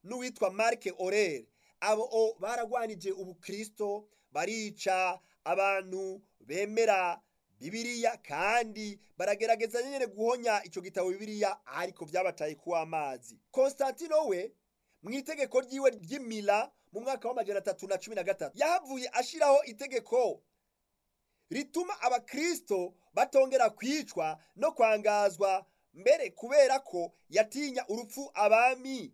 n'uwitwa marike orere abo baragwanije ubukristo barica abantu bemera bibiriya kandi baragerageza nyine guhonya icyo gitabo bibiriya ariko byabataye kuwa amazi konstantino we mu itegeko ryiwe ry'imira mu mwaka w'amajana atatu na cumi na gatatu yahavuye ashyiraho itegeko rituma abakristo batongera kwicwa no kwangazwa mbere kubera ko yatinya urupfu abami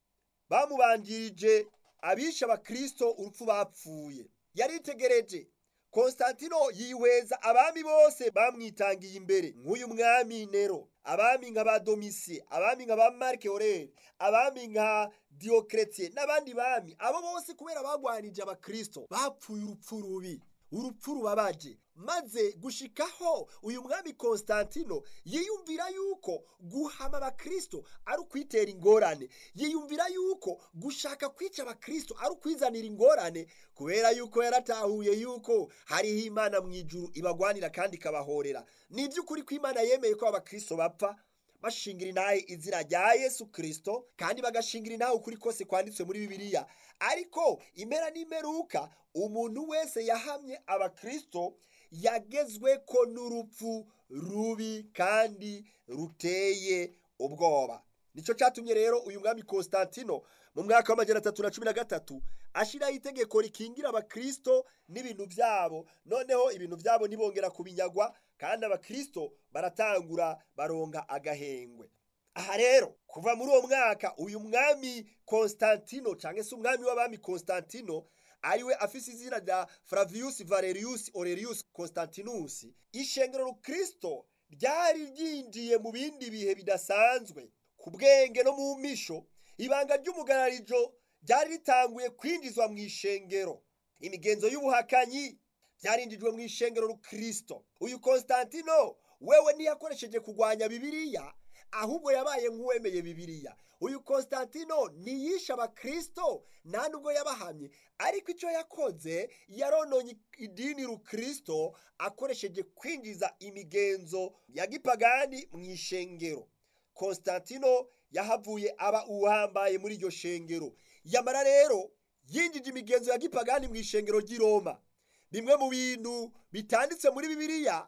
bamubanjirije abisha abakristo urupfu bapfuye yaritegereje konstantino yihweza abami bose bamwitangiye imbere nk'uyu mwami nero abami nka ba domisiye abami nka ba marike orere abami nka diyokeretiye n'abandi bami abo bose kubera bagwanije abakristo bapfuye urupfu rubi urupfu rubabaje maze gushikaho uyu mwami konstantino yiyumvira yuko guhama abakristo ari ukwitera ingorane yiyumvira yuko gushaka kwica abakristo ari ukwizanira ingorane kubera yuko yaratahuye yuko hariho imana mu ijuru ibagwanira kandi ikabahorera ni iby'ukuri ko imana yemeye ko abakristo bapfa bashingira intahe izina rya yesu kirisito kandi bagashingira intahe ukuri kose kwanditswe muri bibiliya ariko impera n'imeruka umuntu wese yahamye abakristo yagezwe ko n'urupfu rubi kandi ruteye ubwoba nicyo cyatumye rero uyu mwami konstantino mu mwaka w'amajana atatu na cumi na gatatu ashyiraho itegeko rikingira abakristo n'ibintu byabo noneho ibintu byabo ntibongera kubinyagwa kandi abakristo baratangura baronga agahengwe aha rero kuva muri uwo mwaka uyu mwami konstantino cyangwa se umwami w'abami konstantino ariwe afise izina rya flavius valerius aurelius constantinus ishengero rukristo ryari ryinjiye mu bindi bihe bidasanzwe ku bwenge no mu misho ibanga ry'umugararijo ryari ritanguye kwinjizwa mu ishengero imigenzo y'ubuhakanyi byarinjijwe mu ishengero rukristo uyu konstantino wewe ntiyakoresheje kurwanya bibiliya ahubwo yabaye nk'uwemeye bibiliya uyu konstantino ntiyishe abakristo nta nubwo yabahamye ariko icyo yakoze yarononye idini rukristo akoresheje kwinjiza imigenzo ya gipagani mu ishengero konstantino yahavuye aba uhambaye muri iryo shengero yamara rero yinjije imigenzo ya gipagani mu ishengero ry'i roma bimwe mu bintu bitanditse muri bibiliya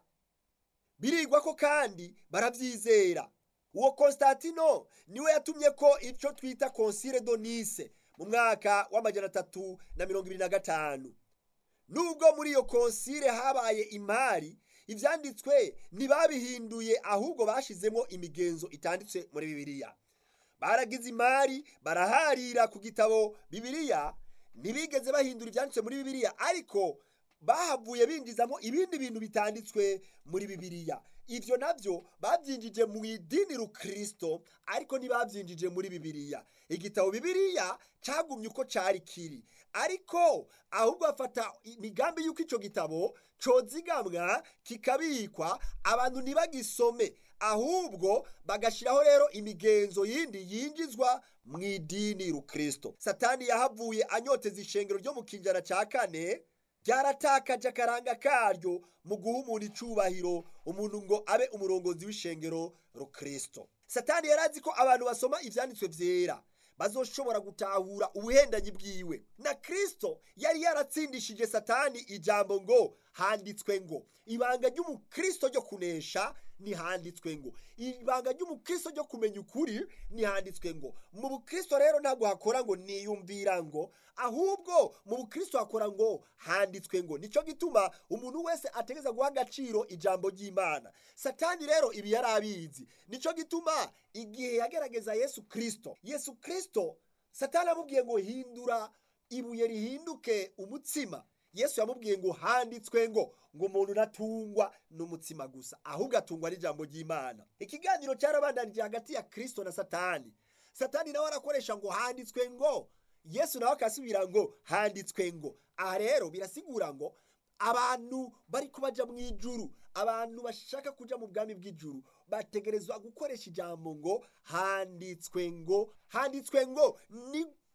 birigwa ko kandi barabyizera uwo konstantino niwe yatumye ko icyo twita konsire donise mu mwaka w'amajana atatu na mirongo irindwi na gatanu nubwo muri iyo konsire habaye imari ibyanditswe ntibabihinduye ahubwo bashyizemo imigenzo itanditse muri bibiliya baragize imari baraharira ku gitabo bibiliya ntibigeze bahindura ibyanditswe muri bibiliya ariko bahavuye binjizamo ibindi bintu bitanditswe muri bibiliya ibyo nabyo babyinjije mu idini rukristo ariko ntibabyinjije muri bibiliya igitabo bibiliya cyagumye uko cyari kiri ariko ahubwo bafata imigambi y'uko icyo gitabo cyozigamwa kikabikwa abantu ntibagisome ahubwo bagashyiraho rero imigenzo yindi yinjizwa mu idini rukristo satani yahavuye anyoteza ishengero ryo mu kinjana cya kane ryaratakaje akaranga karyo mu guha umuntu icubahiro umuntu ngo abe umurongozi w'ishengero rukristo satani yari azi ko abantu basoma ibyanditswe byera bazoshobora gutahura ubuhendanyi bwiwe na kristo yari yaratsindishije satani ijambo ngo handitswe ngo ibanga ry'umukristo ryo kunesha ntihanditswe ngo ibanga ry'umukristo ryo kumenya ukuri ntihanditswe ngo mu bukristo rero ntabwo hakora ngo niyumvira ngo ahubwo mu bukristo hakora ngo handitswe ngo nicyo gituma umuntu wese ategeza guha agaciro ijambo ry'imana satani rero ibi yari abizi nicyo gituma igihe yagerageza yesu kristo yesu kristo satani amubwiye ngo hindura ibuye rihinduke umutsima yesu yamubwiye ngo handitswe ngo ngo umuntu natungwa n'umutsima gusa ahubwo atungwa n'ijambo ry'imana ikiganiro cyarabandanije hagati ya kristo na satani satani nawe arakoresha ngo handitswe ngo yesu nawe akasubira ngo handitswe ngo aha rero birasigura ngo abantu bari kubaja mu ijuru abantu bashaka kuja mu bwami bw'ijuru bategerezwa gukoresha ijambo ngo handitswe ngo handitswe ngo ni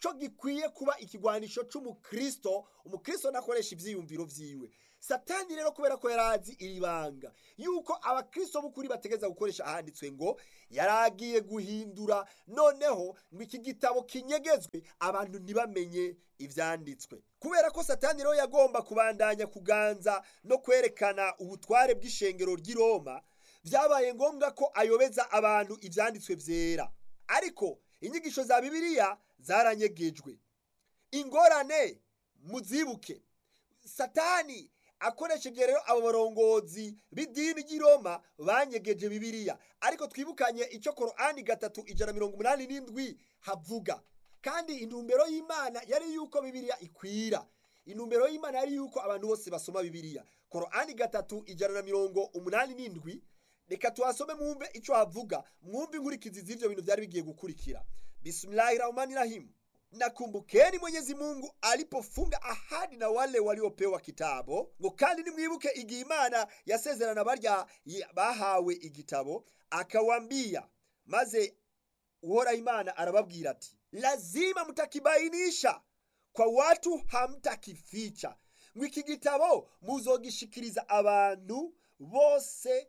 cyo gikwiye kuba ikigwanisho c'umukristo umukristo nakoresha ivyiyumviro vyiwe satani rero kubera ko yarazi iri banga yuko abakristo b'ukuri bategeza gukoresha ahanditswe ngo yaragiye guhindura noneho ngo iki gitabo kinyegezwe abantu ntibamenye ivyanditswe kubera ko satani rero yagomba kubandanya kuganza no kwerekana ubutware bw'ishengero ry'i roma vyabaye ngombwa ko ayobeza abantu ivyanditswe vyera ariko inyigisho za bibiliya zaranyegejwe ingorane muzibuke satani akoresheje rero abo barongozi b'idini ry'i roma banyegeje bibiliya ariko twibukanye icyo korani gatatu ijana mirongo umunani n'indwi havuga kandi intumbero y'imana yari yuko bibiliya ikwira intumbero y'imana yari yuko abantu bose basoma bibiliya korani gatatu ijana na mirongo umunani n'indwi reka tuhasome mwumve icyo havuga mwumve inkurikizi z'ivyo bintu vyari bigiye gukurikira bismillahi rahmani rahim nakumbukeni mwenyezi mungu alipofunga ahadi na wale waliopewa kitabo ngo kandi nimwibuke igihe imana yasezerana barya bahawe igitabo akawambia maze uhoraho imana arababwira ati lazima mtakibainisha kwa watu hamtakificha ngo iki gitabo muzogishikiriza abantu bose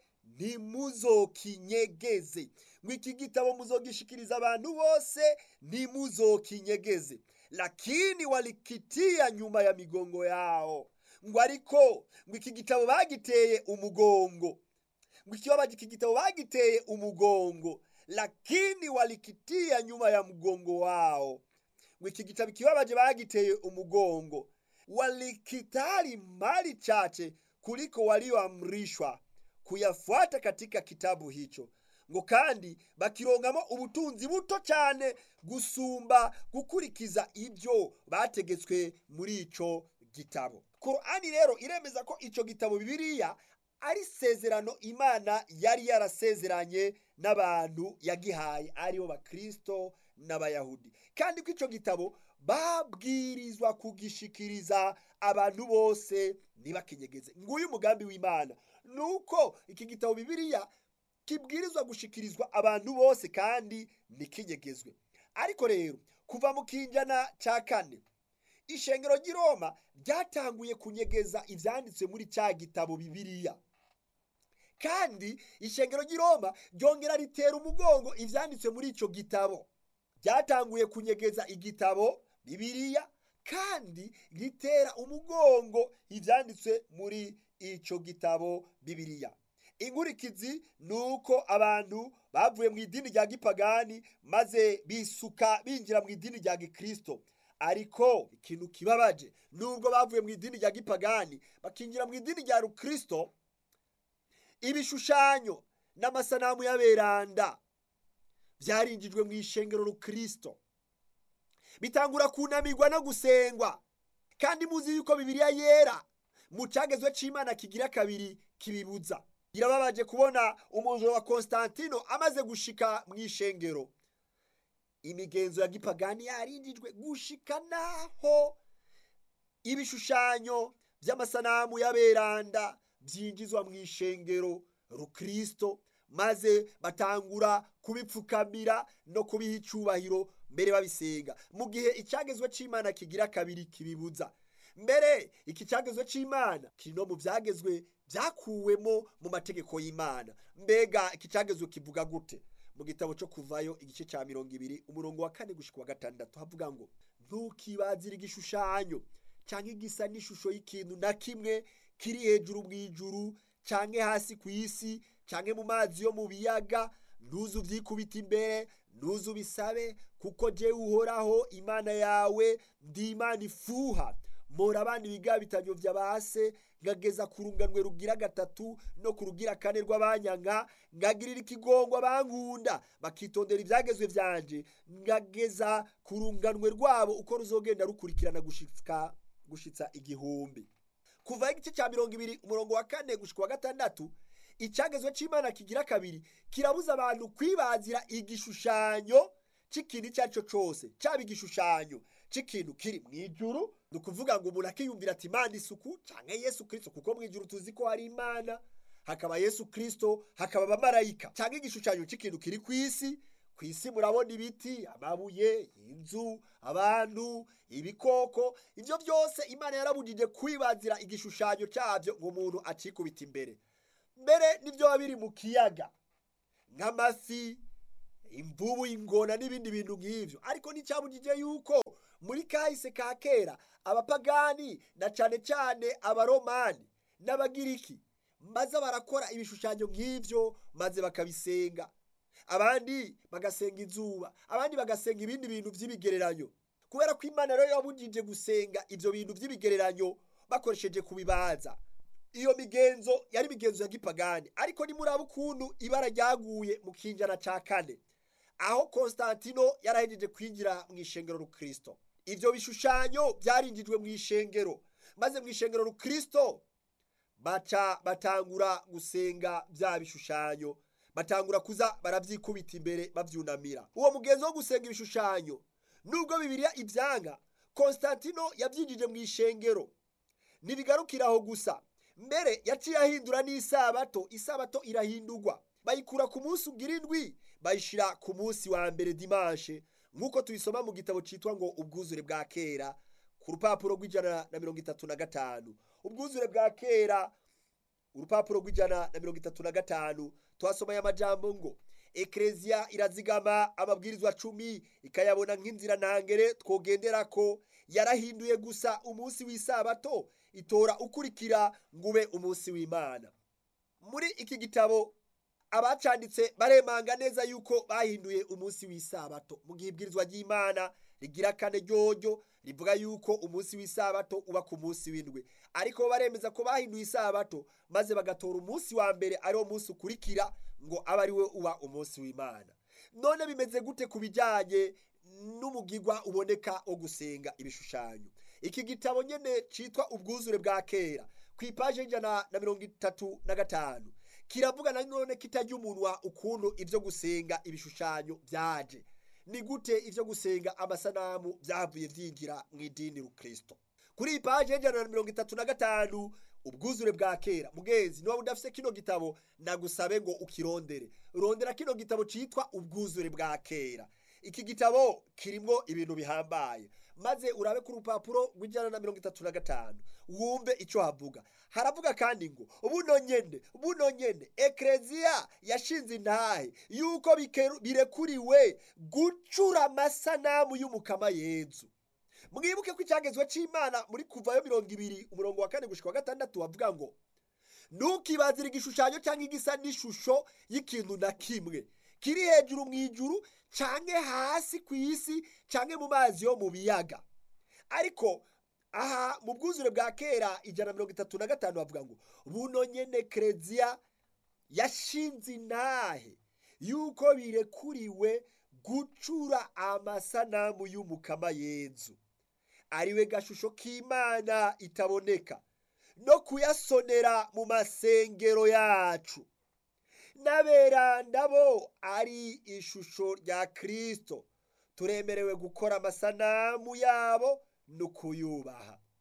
ntimuzokinyegeze ngo iki gitabo muzogishikiriza abantu bose ntimuzokinyegeze lakini walikitia nyuma ya migongo yao ngo ariko ngo iki gitabo bagiteye umugongo ngo ikibabaji iki gitabo bagiteye umugongo lakini walikitia nyuma ya mgongo wao ngo iki gitabo ikibabaje bagiteye umugongo walikitari mali chache kuliko walioamrishwa kuyafuata katika kitabu hicho ngo kandi bakirongamo ubutunzi buto cyane gusumba gukurikiza ibyo bategetswe muri ico gitabo korani rero iremeza ko ico gitabo bibiliya ari isezerano imana yari yarasezeranye n'abantu yagihaye aribo bakristo n'abayahudi kandi ko ico gitabo babwirizwa kugishikiriza abantu bose ntibakinyegeze nguyu umugambi w'imana nuko iki gitabo bibiliya kibwirizwa gushikirizwa abantu bose kandi ntikinyegezwe ariko rero kuva mu kinjana cya kane ishengero ry'i roma ryatanguye kunyegeza ibyanditswe muri cya gitabo bibiliya kandi ishengero ry'i roma ryongera ritera umugongo ibyanditswe muri icyo gitabo ryatanguye kunyegeza igitabo bibiliya kandi ritera umugongo ibyanditswe muri icyo gitabo bibiliya inkurikizi ni uko abantu bavuye mu idini rya gipagani maze bisuka binjira mu idini rya gikristo ariko ikintu kibabaje nubwo bavuye mu idini rya gipagani bakinjira mu idini rya rukristo ibishushanyo n'amasanamu y'aberanda byarinjijwe mu ishengero rukristo bitangura kunamirwa no gusengwa kandi muzi yuko bibiliya yera mu cyagezwe cy'imana kigira kabiri kibibuza birababaje kubona umujura wa konstantino amaze gushika mu ishengero imigenzo ya gipagani yarinjijwe gushika naho ibishushanyo by'amasanamu y'aberanda byinjizwa mu ishengero rukristo maze batangura kubipfukamira no kubiha icubahiro mbere babisenga mu gihe icyagezwe cy'imana kigira kabiri kibibuza mbere iki cyagezwe cy'imana kiri no mu byagezwe byakuwemo mu mategeko y'imana mbega iki cyagezwe kivuga gute mu gitabo cyo kuvayo igice cya mirongo ibiri umurongo wa kane gushyika wa gatandatu havuga ngo ntukibazire igishushanyo cyangwa igisa n'ishusho y'ikintu na kimwe kiri hejuru mu ijuru cyangwa hasi ku isi cyangwa mu mazi yo mu biyaga ntuzu ubyikubita imbere ntuzu ubisabe kuko jyewe uhoraho imana yawe ndi imana ifuha mpora abana ibigabitanyo bya base ngageza ku runganwe rugira gatatu no ku rugira kane rw'abanyanga ngagirira ikigongo abankunda bakitondera ibyagezwe byanje ngageza ku runganwe rwabo uko ruzogenda rukurikirana gushika gushitsa igihumbi kuva igice cya mirongo ibiri umurongo wa kane gushika wa gatandatu icyagezwe cy'imana kigira kabiri kirabuza abantu kwibazira igishushanyo cy'ikintu icyo ari cyo cyose cyaba igishushanyo cy'ikintu kiri mu ijuru ni ukuvuga ngo umuntu akiyumvira ati imana isuku cyangwa yesu kirisito kuko mu ijuru tuzi ko hari imana hakaba yesu kirisito hakaba abamarayika cyangwa igishushanyo cy'ikintu kiri ku isi ku ku isi murabona ibiti amabuye inzu abantu ibikoko ibyo byose imana yarabujije kwibazira igishushanyo cyabyo ngo umuntu acikubita imbere mbere n'ibyo biba biri mu kiyaga nk'amafi imvubu ingona n'ibindi bintu nk'ibyo ariko nticyabujije yuko muri kahise ka kera abapagani na cyane cyane abaromani n'abagiriki maze barakora ibishushanyo nk'ibyo maze bakabisenga abandi bagasenga izuba abandi bagasenga ibindi bintu by'ibigereranyo kubera ko imana rero yabujije gusenga ibyo bintu by'ibigereranyo bakoresheje kubibaza iyo migenzo yari imigenzo ya gipagani ariko nimuraba ukuntu ibara ryaguye mu kinjana cya kane aho konstantino yarahejeje kwinjira mu ishengero rukristo ibyo bishushanyo byarinjijwe mu ishengero maze mu ishengero rukristo baca batangura gusenga bya bishushanyo batangura kuza barabyikubita imbere babyunamira uwo mugenzo wo gusenga ibishushanyo nubwo bibiliya ibyanga konstantino yabyinjije mu ishengero ntibigarukira aho gusa mbere yaciye ahindura n'isabato isabato irahindurwa bayikura ku munsi ugira indwi bayishyira ku munsi wa mbere dimanche nk'uko tubisoma mu gitabo cyitwa ngo ubwuzure bwa kera ku rupapuro rw'ijana na mirongo itatu na gatanu ubwuzure bwa kera urupapuro rw'ijana na mirongo itatu na gatanu tuhasomeye amajambo ngo ekereziya irazigama amabwirizwa cumi ikayabona nk'inzira ntangere twogendera ko yarahinduye gusa umunsi w'isabato itora ukurikira ngo ube umunsi w'imana muri iki gitabo abacanditse baremanga neza yuko bahinduye umunsi w'isabato mu gihe ibwirizwa ry'imana rigira kane ryoryo rivuga yuko umunsi w'isabato uba ku munsi w'indwi ariko baremeza ko bahinduye isabato maze bagatora umunsi wa mbere ariwo munsi ukurikira ngo abe ari we uba umunsi w'imana none bimeze gute ku bijyanye n'umugigwa uboneka wo gusenga ibishushanyo iki gitabo nyine cyitwa ubwuzure bwa kera ku ipaje y'ijana na mirongo itatu na gatanu kiravuga na none kitajya umunwa ukuntu ibyo gusenga ibishushanyo byaje ni gute ibyo gusenga amasanamu byavuye byinjira mu idini rukristo kuri iyi paje y'ijana na mirongo itatu na gatanu ubwuzure bwa kera mugezi niba udafite kino gitabo nagusabe ngo ukirondere rondera kino gitabo cyitwa ubwuzure bwa kera iki gitabo kirimo ibintu bihambaye maze urabe ku rupapuro rw'ijana na mirongo itatu na gatanu wumve icyo havuga haravuga kandi ngo buno nyene buno nyene ekereziya yashinze intahe yuko birekuriwe gucura amasanamu y'umukama yezu mwibuke ko icyagezwe cy'imana muri kuvayo mirongo ibiri umurongo wa kane gushika wa gatandatu bavuga ngo ntukibazire igishushanyo cyangwa igisa n'ishusho y'ikintu na kimwe kiri hejuru mu ijuru canke hasi ku isi canke mu mazi yo mu biyaga ariko aha mu bwuzure bwa kera ijana na mirongo itatu na gatanu bavuga ngo buno nyene kereziya yashinze intahe yuko birekuriwe gucura amasanamu y'umukama yezu ariwe gashusho k'imana itaboneka no kuyasonera mu masengero yacu n'aberanda bo ari ishusho rya kirisito turemerewe gukora amasanamu yabo no kuyubaha